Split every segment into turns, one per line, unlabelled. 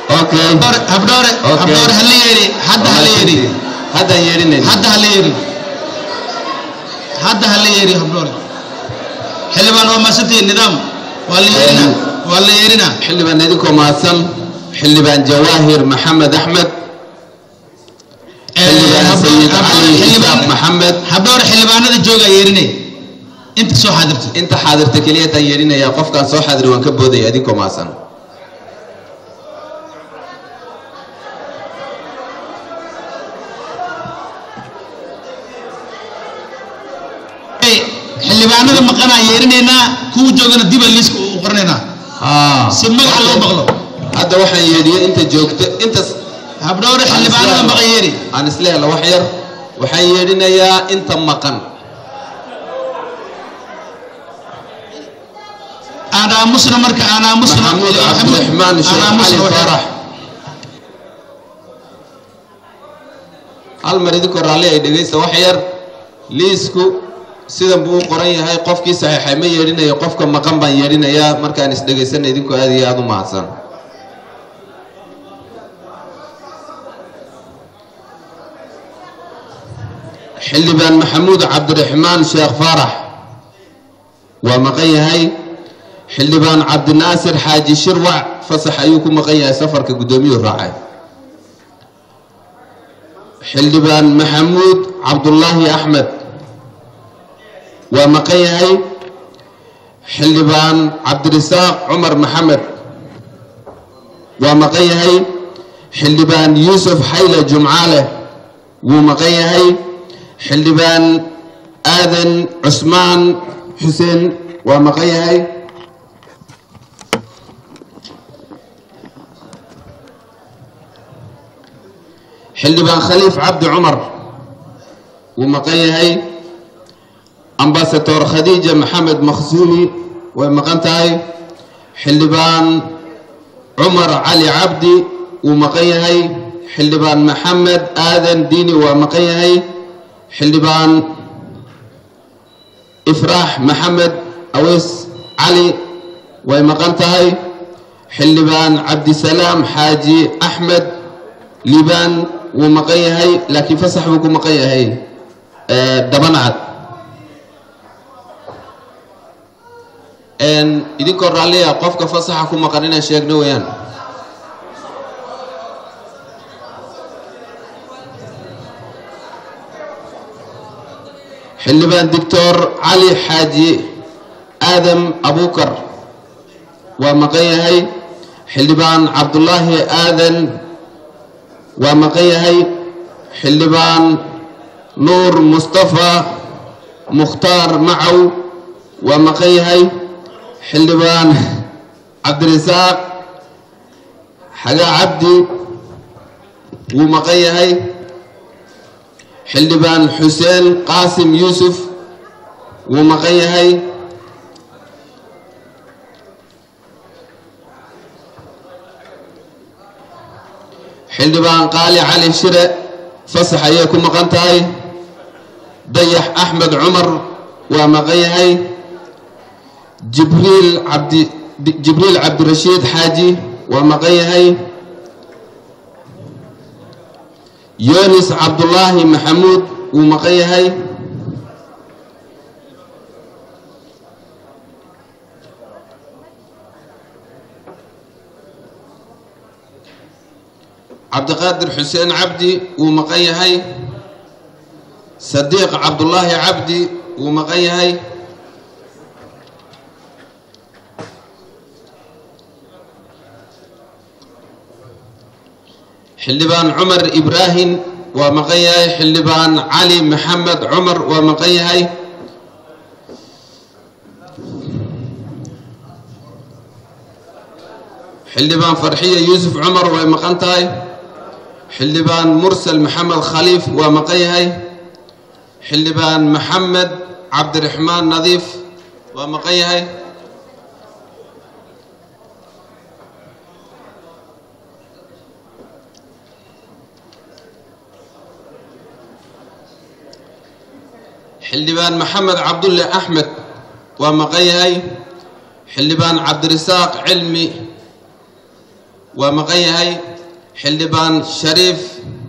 okay
habdhoore habdhoore
Okay.
habdhoore hala yeeri hadda hala yeeri
haddaan yeedhinayn
hadda hala yeeri hadda hala yeeri habdhoore xildhibaan waa maasantihiin nidaam waa la yeerina waa la yeerina
xildhibaan idinkoo mahadsan xildhibaan jawaahir maxamed axmed xildhibaan sayid cali isaaq maxamed
habdhoore xildhibaanada jooga yeerinay inta soo xaadirta
inta xaadirta keliyataan yeedhinayaa qofkaan soo xaadiri waan ka boodaya idinkoo mahadsan
xildhibaanada maqanaa yeerinaynaa kuwa joogana diba liiska u qoranaynaa
haa
si magaca loo maqlo
hadda waxaan yeedhiyey inta joogta intas
habdhoore xildhibaanada maqan yeeri
aan isla hela wax yar waxaan yeedhinayaa inta maqan
aan aamusna marka aan aamusna
maxamuud cabdiraxmaan sheekh cali faarax hal mar idinkoo raalli ay dhegaysta wax yar liisku sidan buu u qoran yahay qofkii saxiixay ma yeedhinayo qofka maqan baan yeedhinayaa markaan isdhegaysana idinkoo aad iyo aada u mahadsan xildhibaan maxamuud cabdiraxmaan sheekh faarax waa maqan yahay xildhibaan cabdinaasir xaaji shirwac fasax ayuu ku maqan yahay safarka guddoomiyuhu raacay xildhibaan maxamuud cabdulaahi axmed waa maqan yahay xildhibaan cabdirisaaq cumar maxamed waa maqan yahay xildhibaan yuusuf xayle jumcaale wuu maqan yahay xildhibaan aadan cusmaan xuseen waa maqan yahay xildhibaan khaliif cabdi cumar wuu maqan yahay ambasador khadiija maxamed makhsuumi way maqan tahay xildhibaan cumar cali cabdi wuu maqan yahay xildhibaan maxamed aadan diini waa maqan yahay xildhibaan ifraax maxamed aweys cali way maqan tahay xildhibaan cabdisalaam xaaji axmed liibaan wuu maqan yahay laakiin fasax buu ku maqan yahay dabanacad idinkoo raalliya qofka fasaxa ku maqan inaan sheegno weeyaan xildhibaan doctor cali xaaji aadam abukar waa maqan yahay xildhibaan cabdulaahi aadan waa maqan yahay xildhibaan nuur mustafa mukhtaar macow waa maqan yahay xildhibaan cabdirisaaq xagaa cabdi wuu maqan yahay xildhibaan xuseen qaasim yuusuf wuu maqan yahay xildhibaan qaali cali shire fasax ayay ku maqan tahay dayax axmed cumar waa maqan yahay jibriil cabdi jibriil cabdirashiid xaaji waa maqan yahay yunis cabdulaahi maxamuud wuu maqan yahay cabdiqaadir xuseen cabdi wuu maqan yahay sadiiq cabdulaahi cabdi wuu maqan yahay xildhibaan cumar ibraahim waa maqan yahay xildhibaan cali maxamed cumar waa maqan yahay xildhibaan farxiya yuusuf cumar way maqan tahay xildhibaan mursal maxamed khaliif waa maqan yahay xildhibaan maxamed cabdiraxmaan nadiif waa maqan yahay xildhibaan maxamed cabdulle axmed waa maqan yahay xildhibaan cabdirisaaq cilmi waa maqan yahay xildhibaan shariif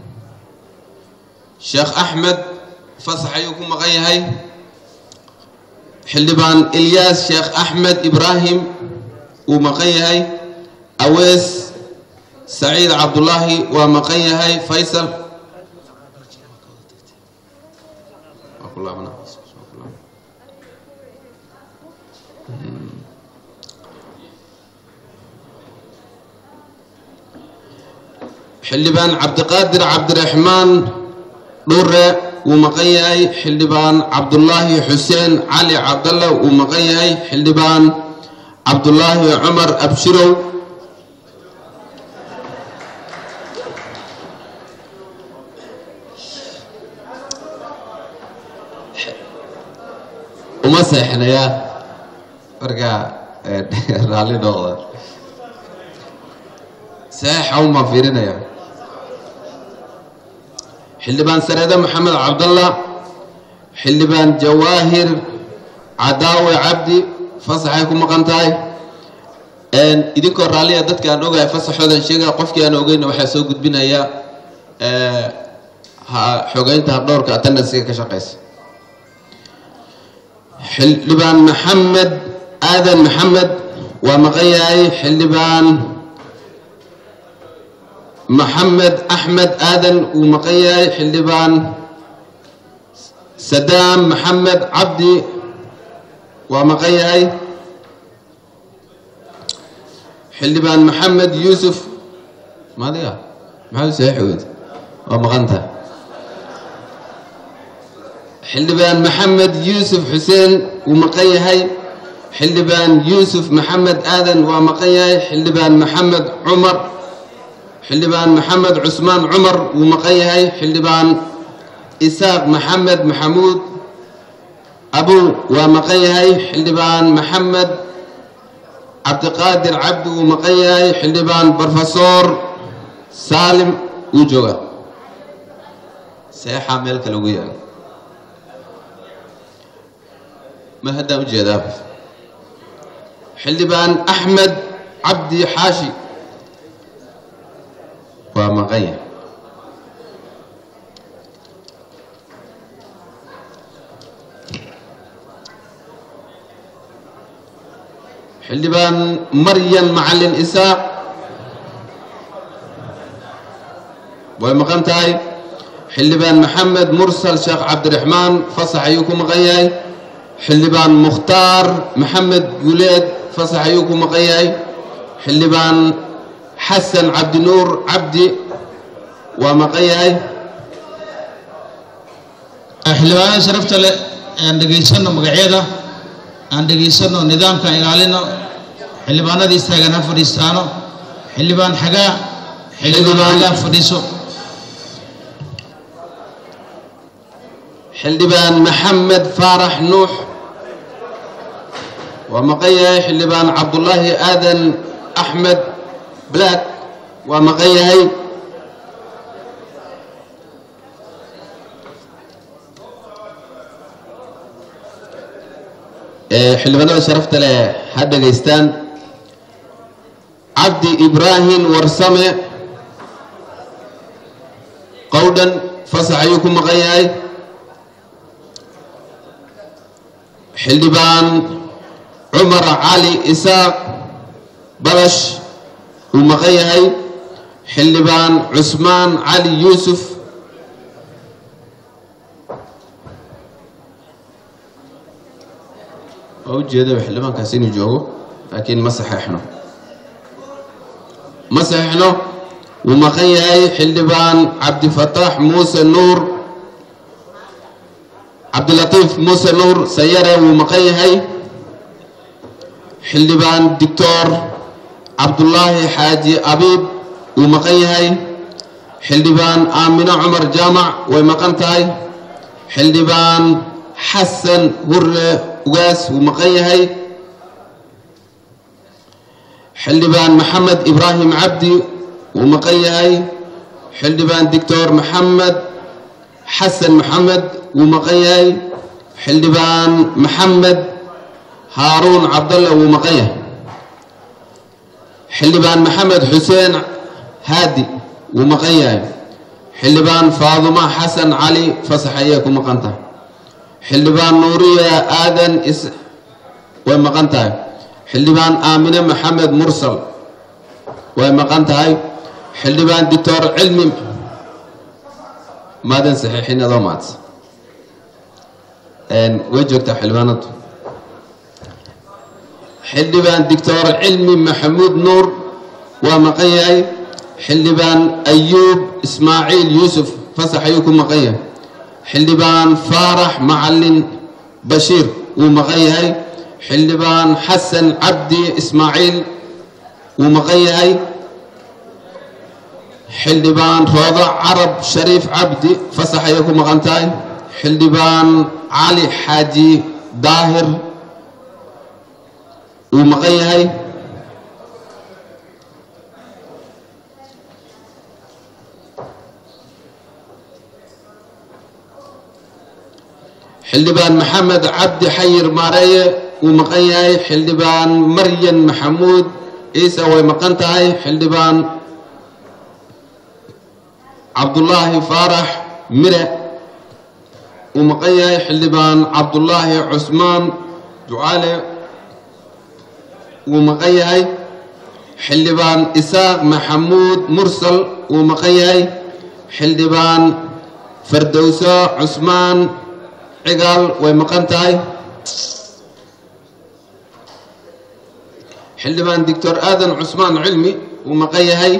sheekh axmed fasax ayuu ku maqan yahay xildhibaan ilyaas sheekh axmed ibraahim wuu maqan yahay awees saciid cabdulaahi waa maqan yahay faysal xildhibaan cabdiqaadir cabdiraxmaan dhuure wuu maqan yahay xildhibaan cabdulaahi xuseen cali cabdalla wuu maqan yahay xildhibaan cabdulaahi cumar abshirow uma seexnaya marka raalli noqda saxiixa umaan fiirinaya xildhibaan sareede maxamed cabdalla xildhibaan jawaahir cadaawe cabdi fasaxay ku maqan tahay idinkoo raalliya dadka aan ogahay fasaxoodan sheegaya qofkii aan ogeyna waxaa soo gudbinaya xogeynta habdhowrka attendansiga ka shaqeysa xildhibaan maxamed aadan maxamed waa maqan yahay xildhibaan maxamed axmed aadan wuu maqan yahay xildhibaan sadaam maxamed cabdi waa maqan yahay xildhibaan maxamed yuusuf maadiga maxamed saxiixood waa maqanta xildhibaan maxamed yuusuf xuseen wuu maqan yahay xildhibaan yuusuf maxamed aadan waa maqan yahay xildhibaan maxamed cumar xildhibaan maxamed cusmaan cumar wuu maqan yahay xildhibaan isaaq maxamed maxamuud abuw waa maqan yahay xildhibaan maxamed cabdiqaadir cabdi wuu maqan yahay xildhibaan brofesor saalim wuu jooga seexaa meel kale ugu yaala ma haddaan ujeedaa xildhibaan axmed cabdi xaashi waa maqan yahay xildhibaan maryan macalin isaaq way maqan tahay xildhibaan maxamed mursal sheekh cabdiraxmaan fasax ayuu ku maqan yahay xildhibaan mukhtaar maxamed guleed fasax ayuu ku maqan yahay xildhibaan xasan cabdinuur cabdi waa maqan yahay
xildhibaanada sharafta leh aan dhegaysano magacyada aan dhegaysano nidaamkaan ilaalino xildhibaanada istaagan ha fadhiistaano xildhibaan xagaa xildhibaan xagaa fadhiiso
xildhibaan maxamed faarax nuux waa maqan yahay xildhibaan cabdulaahi aadan axmed black waa maqan yahay xildhibaanada sharafta leh ha dhegaystaan cabdi ibraahim warsame qowdhan fasax ayuu ku maqan yahay xildhibaan cumar cali isaaq balash wuu maqan yahay xildhibaan cusmaan cali yuusuf waa ujeedaba xildhibaankaas inuu joogo laakiin ma saxeexno ma saxeexno wuu maqan yahay xildhibaan cabdifataax muuse nuur cabdilatiif muuse nuur sayare wuu maqan yahay xildhibaan doctor cabdulaahi xaaji abiib wuu maqan yahay xildhibaan aamino cumar jaamac way maqan tahay xildhibaan xasan hurre ugaas wuu maqan yahay xildhibaan maxamed ibraahim cabdi wuu maqan yahay xildhibaan doctor maxamed xasan maxamed wuu maqan yahay xildhibaan maxamed haaruun cabdalle wuu maqan yahay xildhibaan maxamed xuseen haadi wuu maqan yahay xildhibaan faaduma xasan cali fasax ayay ku maqan tahay xildhibaan nuuriya aadan is way maqan tahay xildhibaan aamine maxamed mursal way maqan tahay xildhibaan doctor cilmi maadan saxiixin adoo maadsa way joogtaa xildhibaanadu xildhibaan doctor cilmi maxamuud nuur waa maqan yahay xildhibaan ayuub ismaaciil yuusuf fasax ayuu ku maqan yahay xildhibaan faarax macalin bashiir wuu maqan yahay xildhibaan xasan cabdi ismaaciil wuu maqan yahay xildhibaan roodo carab shariif cabdi fasax ayay ku maqan tahay xildhibaan cali xaaji daahir wuu maqan yahay xildhibaan maxamed cabdi xayir maareeye wuu maqan yahay xildhibaan maryan maxamuud ciise way maqan tahay xildhibaan cabdullaahi faarax mire wuu maqan yahay xildhibaan cabdullaahi cusmaan ducaale wuu maqan yahay xildhibaan isaaq maxamuud mursal wuu maqan yahay xildhibaan fardowso cusmaan cigaal way maqan tahay xildhibaan doctor aadan cusmaan cilmi wuu maqan yahay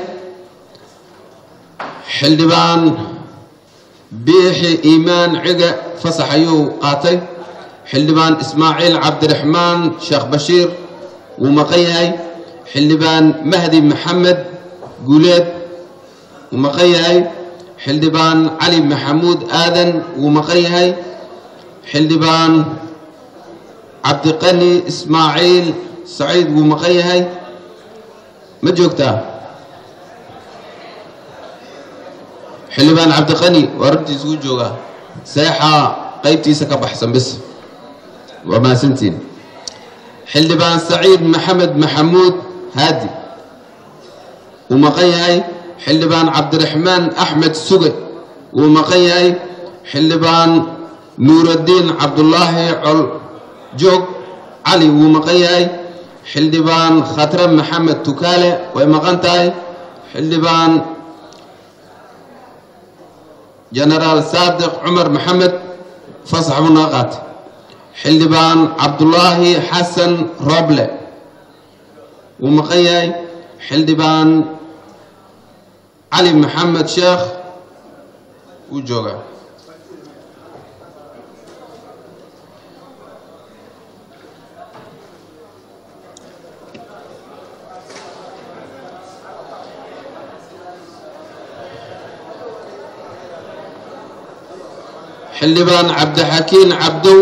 xildhibaan biixi iimaan ciga fasax ayuu qaatay xildhibaan ismaaciil cabdiraxmaan sheekh bashiir wuu maqan yahay xildhibaan mahdi maxamed guuleed wuu maqan yahay xildhibaan cali maxamuud aadan wuu maqan yahay xildhibaan cabdiqani ismaaciil saciid wuu maqan yahay ma joogtaa xildhibaan cabdiqani waa runtiis wuu joogaa seexaa qaybtiisa ka baxsan bis waa mahadsantiin xildhibaan saciid maxamed maxamuud haadi wuu maqan yahay xildhibaan cabdiraxmaan axmed suge wuu maqan yahay xildhibaan nuuraddiin cabdullaahi col joog cali wuu maqan yahay xildhibaan khatre maxamed tukaale way maqan tahay xildhibaan jenaraal saadiq cumar maxamed fasax buu naga qaatay xildhibaan cabdullaahi xasan roble wuu maqan yahay xildhibaan cali maxamed sheekh wuu joogaa xildhibaan cabdixakiin cabdow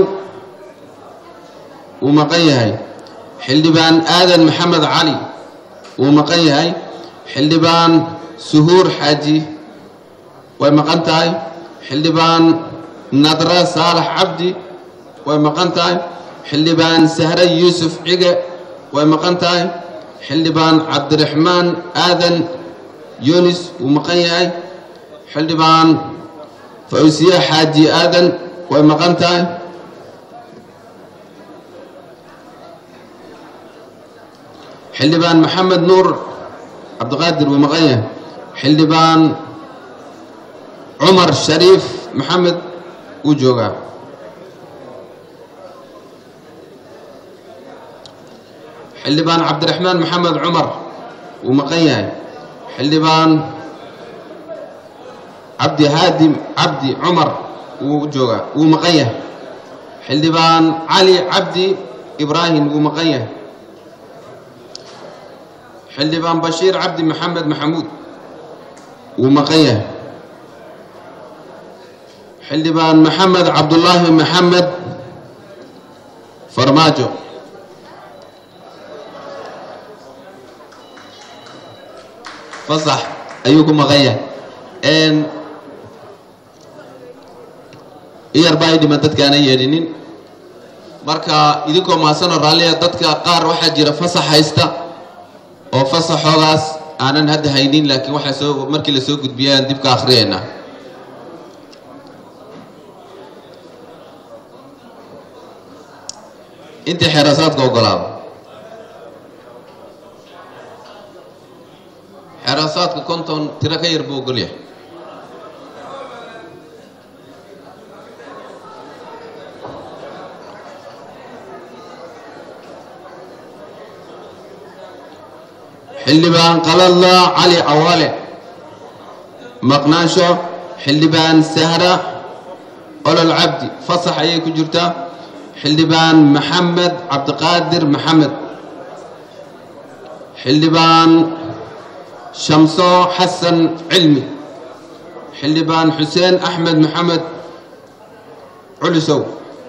wuu maqan yahay xildhibaan aadan maxamed cali wuu maqan yahay xildhibaan suhuur xaaji way maqan tahay xildhibaan nadra saalax cabdi way maqan tahay xildhibaan sahre yuusuf cige way maqan tahay xildhibaan cabdiraxmaan aadan yunis wuu maqan yahay xildhibaan fawsiye xaaji aadan way maqan tahay xildhibaan maxamed nuur cabdiqaadir wuu maqan yahay xildhibaan cumar shariif maxamed wuu joogaa xildhibaan cabdiraxmaan maxamed cumar wuu maqan yahay xildhibaan cabdi haadim cabdi cumar wuu joogaa wuu maqan yahay xildhibaan cali cabdi ibraahim wuu maqan yahay xildhibaan bashiir cabdi maxamed maxamuud wuu maqan yahay xildhibaan maxamed cabdullaahi maxamed farmaajo fasax ayuu ku maqan yahay iyar baa i dhiman dadkaana yeedhinin marka idinkoo mahadsanoo raalliya dadka qaar waxaa jira fasax haysta oo fasaxoogaas aanan hadda haynin laakiin waxaa soo markii la soo gudbiyaan dib ka akhriyaynaa intii xeerasaadka ogolaado xeerasaadka konton tiro ka yar buu ogolyahay xildhibaan qalalla cali cawaale maqnaansho xildhibaan sahra olol cabdi fasax ayay ku jirtaa xildhibaan maxamed cabdiqaadir maxamed xildhibaan shamso xasan cilmi xildhibaan xuseen axmed maxamed culisow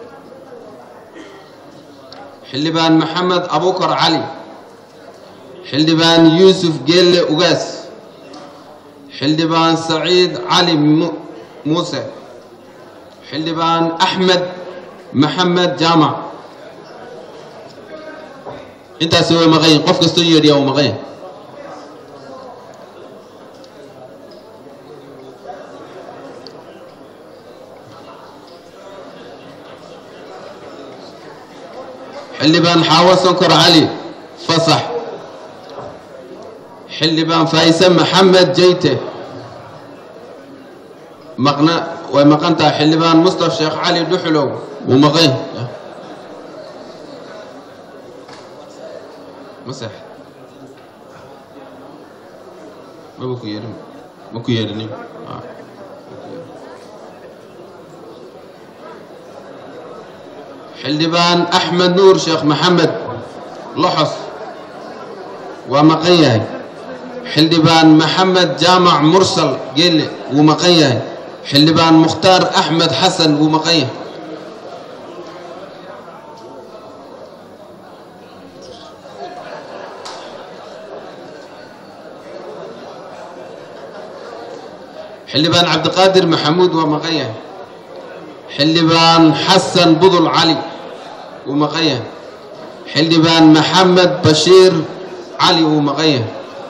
xildhibaan maxamed abukar cali xildhibaan yuusuf geelle ugaas xildhibaan saciid cali muuse xildhibaan axmed maxamed jaamac intaasi way maqan yihin qof kastoo yeedhiyaa uu maqan yahay xildhibaan xaawo sonkor cali fasax xildhibaan faayse maxamed jeyte maqna way maqan tahay xildhibaan mustaf sheekh cali dhuxulow wuu maqan masex maba ku yeedhin ma ku yeedhinin xildhibaan axmed nuur sheekh maxamed loxos waa maqan yahay xildhibaan maxamed jaamac mursal geelle wuu maqan yahay xildhibaan mukhtaar axmed xasan wuu maqan yahay xildhibaan cabdiqaadir maxamuud waa maqan yahay xildhibaan xasan budul cali wuu maqan yahay xildhibaan maxamed bashiir cali wuu maqan yahay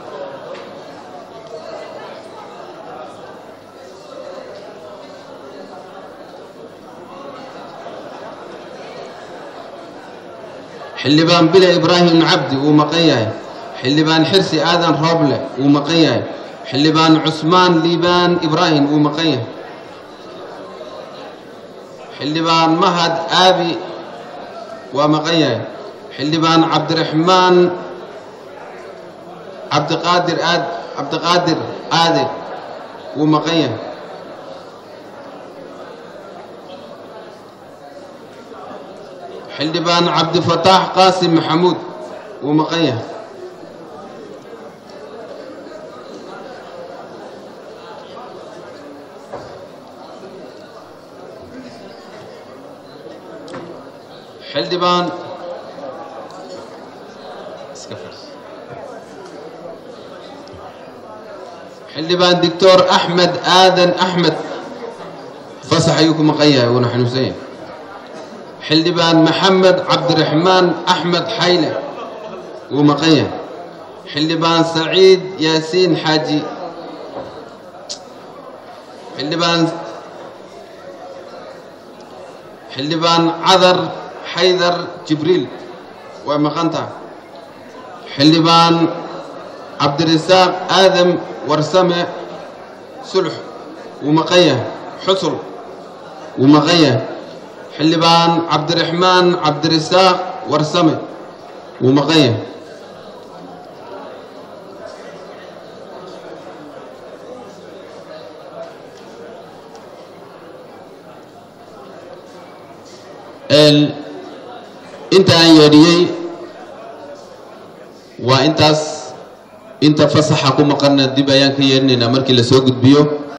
xildhibaan bile ibraahim cabdi wuu maqan yahay xildhibaan xirsi aadan rooble wuu maqan yahay xildhibaan cusmaan liibaan ibraahim wuu maqan yahay xildhibaan mahad aabi waa maqan yahay xildhibaan cabdiraxmaan cabdiqaadir aad cabdiqaadir aade wuu maqan yahay xildhibaan cabdifataax qaasim maxamuud wuu maqan yahay xildhibaan xildhibaan doctor axmed aadan axmed fasax ayuu ku maqan yahay wuuna xanuunsan yahay xildhibaan maxamed cabdiraxmaan axmed xayle wuu maqan yahay xildhibaan saciid yaasiin xaaji xildhibaan xildhibaan cadar xaydar jibriil way maqan tahay xildhibaan cabdirasaaq aadam warsame sulx wuu maqan yahay xusul wuu maqan yahay xildhibaan cabdiraxmaan cabdirasaaq warsame wuu maqan yahay inta aan yeedhiyey waa intaas inta fasaxa ku maqanna dib ayaan ka yeedhinaynaa markii la soo gudbiyo